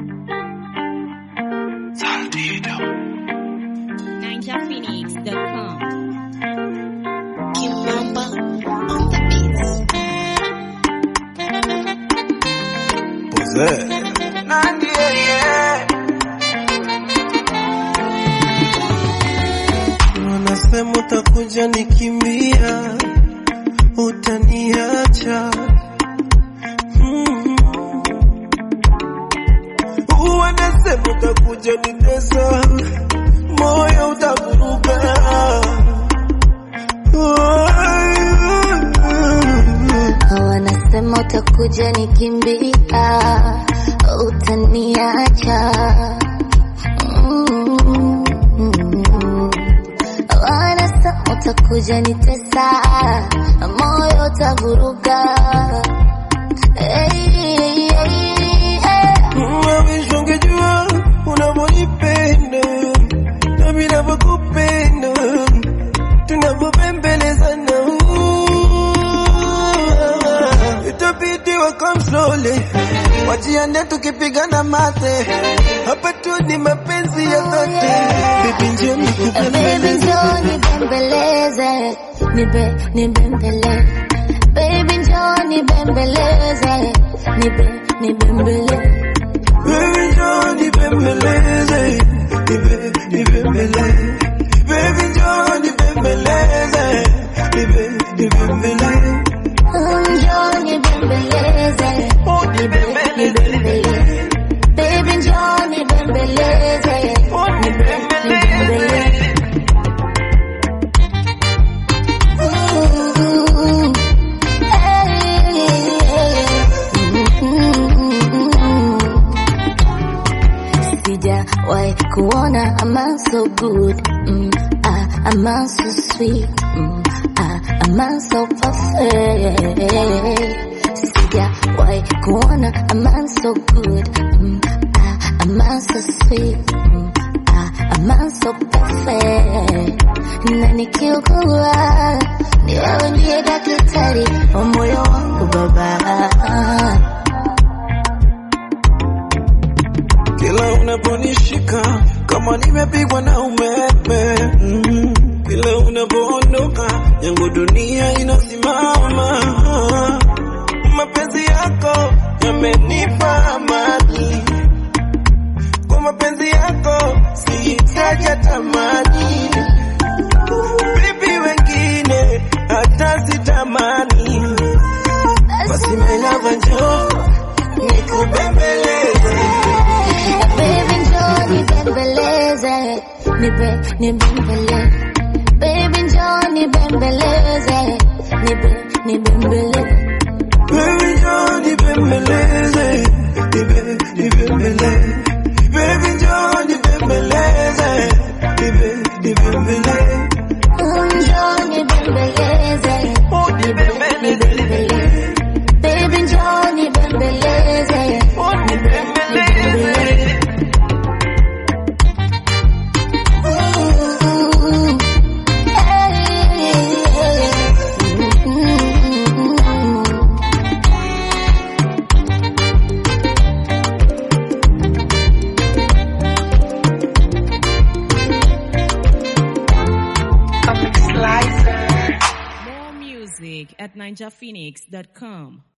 NinjaPhoenix.com. Kimamba on the beats. Nandi, yeah, yeah. Wanasema utakuja nikimbia, utaniacha Mm. Wanasema utakuja nitesa, moyo utavuruga Wanasema utakuja nikimbia, utaniacha. Mm. Wanasema utakuja nitesa, moyo utavuruga. Hey, hey, hey. Mawish ungejua unavyonipenda na vinavyokupenda tunavyopembelezana itabidi wakam slowly wajiande tukipigana mate hapa tu ni mapenzi ya dhati bibi njoo Baby nikupembeleze njoo nibembeleze, nibe nibembele. Baby njoo nibembeleze, nibe nibembele. Baby njoo nibembeleze nibe nibembele Baby njoo nibembeleze nibe nibembele Njoo nibembeleze, nibe nibembele. Baby njoo nibembeleze, nibe nibembele. Ooh, hey, mm. Sijawahi kuona a man so good, mm, ah, a man so sweet, mm, ah, a man so perfect. Sijawahi kuona a man so good, mm, ah, a man so sweet, mm, ah, a man so perfect. Na nikiugua ni wewe ndiye daktari wa moyo wangu baba. Kila unaponishika kama nimepigwa na umeme mm. Kila unapoondoka yangu dunia inasimama. Mapenzi yako yamenipa amani, kwa mapenzi yako sihitaji tamani. Bibi wengine hata sitamani, basi melava njoo nikubembeleze Baby njoo nibembeleze, nibe nibembele. Baby njoo nibembeleze, nibe nibembele. Baby njoo nibembeleze, nibe nibembele. Baby njoo nibembeleze, nibe nibembele. Njoo nibembeleze, nibe nibembele. Baby njoo nibembeleze, nibe nibembele. Ooh, hey, mm. More music at NinjaPhoenix.com.